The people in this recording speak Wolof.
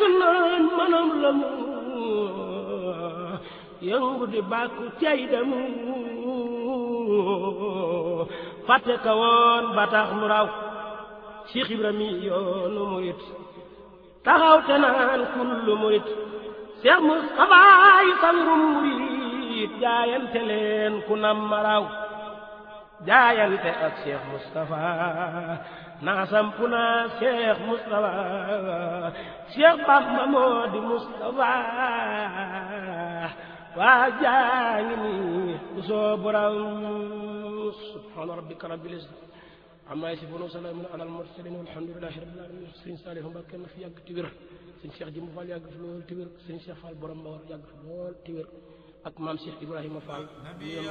naan manam la mu yëngu di bàkku cay demu fàtte ka woon ba tax mu raw Cheikh Ibrahima yoonu murit taxaw te naan kullu murit Cheikh Moustapha yi sanrum murit jaayante leen ku nam ma raw jaayante ak Cheikh Moustapha naa sampu naa Cheikh Moustapha Cheikh Bamba moo di Moustapha waa jaa ngi nii bu soo borom subhaana rabbika rabbil izzati amma yasifuun wa salaamun alal mursaliin walhamdulillahi rabbil aalamiin sëñ Saalihu Mbàkke na fi yàgg ti wér sëñ Cheikh Jimbu Fall yàgg fi lool ti wér sëñ Cheikh Fall borom Mbawar yàgg fi lool ti wér ak maam Cheikh Ibrahima Fall